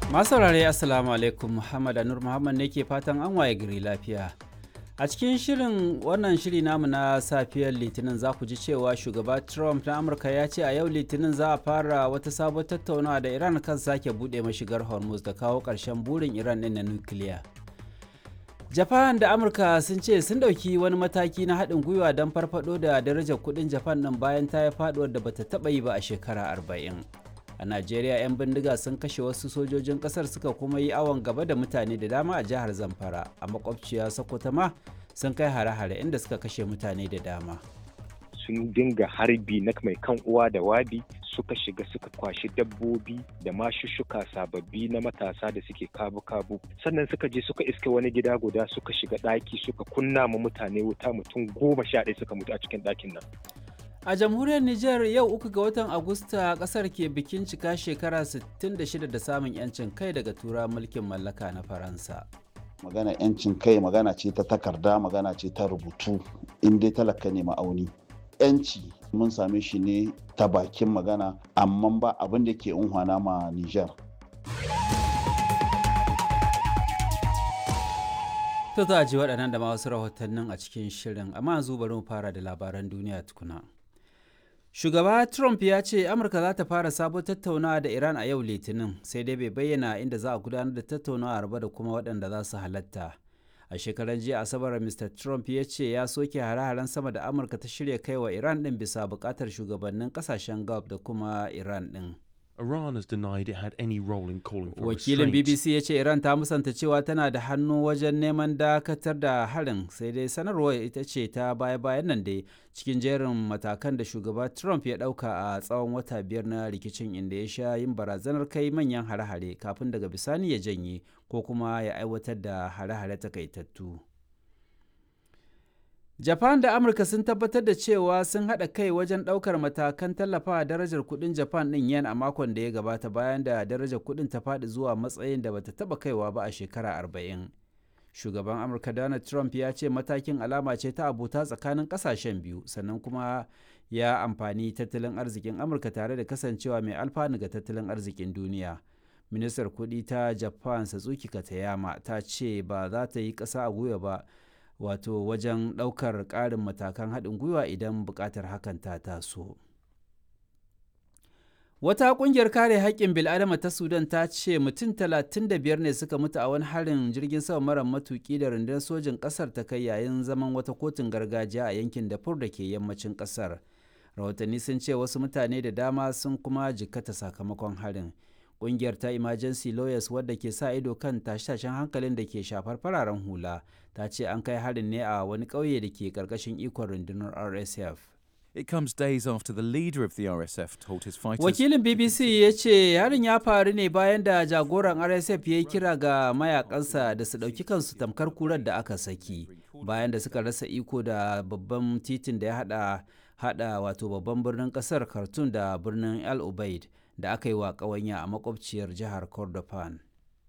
Masu saurare Assalamu alaikum Muhammad Anur Muhammad ne ke fatan an waye gari lafiya. A cikin shirin wannan shiri namu na safiyar Litinin za ku ji cewa shugaba Trump na Amurka ya ce a yau Litinin za a fara wata sabon tattaunawa da Iran kan sake buɗe mashigar Hormuz da kawo ƙarshen burin Iran ɗin na nukiliya. Japan da Amurka sun ce sun ɗauki wani mataki na haɗin gwiwa don farfaɗo da darajar kuɗin Japan ɗin bayan ta yi faɗuwar da bata taɓa yi ba a shekara arba'in. a najeriya 'yan bindiga sun kashe wasu sojojin kasar suka kuma yi awon gaba da mutane da dama a jihar zamfara a makwabciya sokoto ma sun kai hare-hare inda suka kashe mutane da dama sun dinga harbi na mai kan uwa da wabi suka shiga suka kwashi dabbobi da mashushuka sababbi na matasa da suke kabu-kabu sannan suka je suka iske wani gida guda suka shiga ɗaki suka kunna ma mutane wuta mutum goma sha ɗaya suka mutu a cikin ɗakin nan A jamhuriyar Nijar yau uku ga watan Agusta kasar ke bikin cika shekara 66 da samun 'yancin kai daga tura mulkin mallaka na Faransa. Magana 'yancin kai magana ce ta takarda magana ce ta rubutu in dai talaka ne ma'auni. 'Yanci mun same shi ne ta bakin magana amma ba abin da ke unhwana ma Nijar. To za a ji waɗannan da ma wasu rahotannin a cikin shirin amma yanzu bari mu fara da labaran duniya tukuna. Shugaba Trump ya ce Amurka za ta fara sabon tattaunawa da Iran a yau Litinin sai dai bai bayyana inda za a gudanar da tattaunawa ba da kuma waɗanda za su halatta. A shekaran jiya Asabar Mr. Trump ya ce ya soke hare-haren sama da Amurka ta shirya kai wa Iran ɗin bisa buƙatar shugabannin ƙasashen Gulf da kuma Iran ɗin. Iran has denied it had any role in calling for Wakilin restraint. BBC ya ce Iran ta musanta cewa tana da hannu wajen neman dakatar da harin sai dai sanarwar ita ce ta baya-bayan nan dai cikin jerin matakan da shugaba Trump ya ɗauka a tsawon wata biyar na rikicin inda ya sha yin barazanar kai manyan hare-hare kafin daga bisani ya janye ko kuma ya aiwatar da hare-hare takaitattu. Japan da Amurka sun tabbatar da cewa sun haɗa kai wajen ɗaukar matakan tallafawa darajar kuɗin Japan ɗin yen a makon da ya gabata bayan da darajar kuɗin ta faɗi zuwa matsayin da bata taɓa kaiwa ba a shekara arba'in. Shugaban Amurka Donald Trump ya ce matakin alama ce ta abuta tsakanin ƙasashen biyu sannan kuma ya amfani tattalin arzikin Amurka tare da kasancewa mai alfanu ga tattalin arzikin duniya. Ministar kuɗi ta Japan Satsuki Katayama ta ce ba za ta yi ƙasa a gwiwa ba wato wajen ɗaukar ƙarin matakan haɗin gwiwa idan buƙatar hakan ta taso. Wata ƙungiyar kare haƙƙin bil'adama ta Sudan ta ce mutum 35 ne suka mutu a wani harin jirgin sama mara matuƙi da rundunar sojin ƙasar ta kai yayin zaman wata kotun gargajiya a yankin Darfur da ke yammacin ƙasar. Rahotanni sun ce wasu mutane da dama sun kuma jikkata sakamakon harin. Ƙungiyar ta Emergency Lawyers wadda ke sa ido kan tashe-tashen hankalin da ke shafar fararen hula ta ce an kai harin ne a wani ƙauye da ke ƙarƙashin ikon rundunar RSF. It comes days after the leader of the RSF told his fighters. Wakilin BBC ya ce harin ya faru ne bayan da jagoran RSF ya yi kira ga mayakansa da su ɗauki kansu tamkar kurar da aka saki bayan da suka rasa iko da babban titin da ya hada hada wato babban birnin kasar Khartoum da birnin El Ubaid da aka yi wa ƙawanya a makwabciyar jihar Kordofan.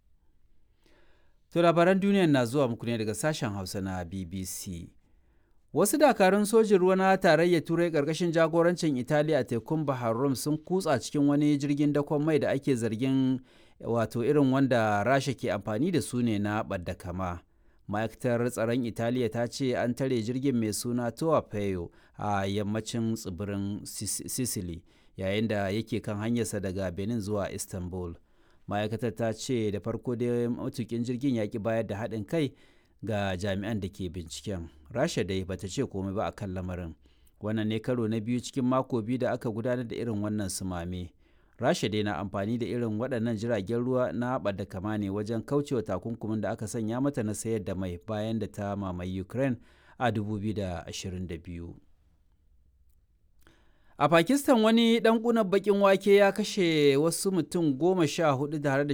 To labaran duniya na zuwa muku ne daga sashen Hausa na BBC. Wasu dakarun sojin ruwa na tarayyar Turai ƙarƙashin jagorancin Italiya a tekun Bahar Rum sun kutsa cikin wani jirgin dakon mai da ake zargin wato irin wanda Rasha ke amfani da su ne na ɓadda kama. Ma'aikatar tsaron Italiya ta ce an tare jirgin mai suna Toa Peyo a yammacin tsibirin Sicily yayin da yake kan hanyarsa daga Benin zuwa Istanbul. Ma'aikatar ta ce da farko dai matukin jirgin ya ki bayar da haɗin kai ga jami'an da ke binciken rasha dai bata ce komai ba a kan lamarin wannan ne karo na biyu cikin mako biyu da aka gudanar da irin wannan sumame rasha dai na amfani da irin waɗannan jiragen ruwa na da kama ne wajen kaucewa takunkumin da aka sanya mata na sayar da mai bayan da ta mamaye ukraine a 2022 a pakistan wani dan kunan bakin wake ya kashe wasu mutum goma sha hudu tare da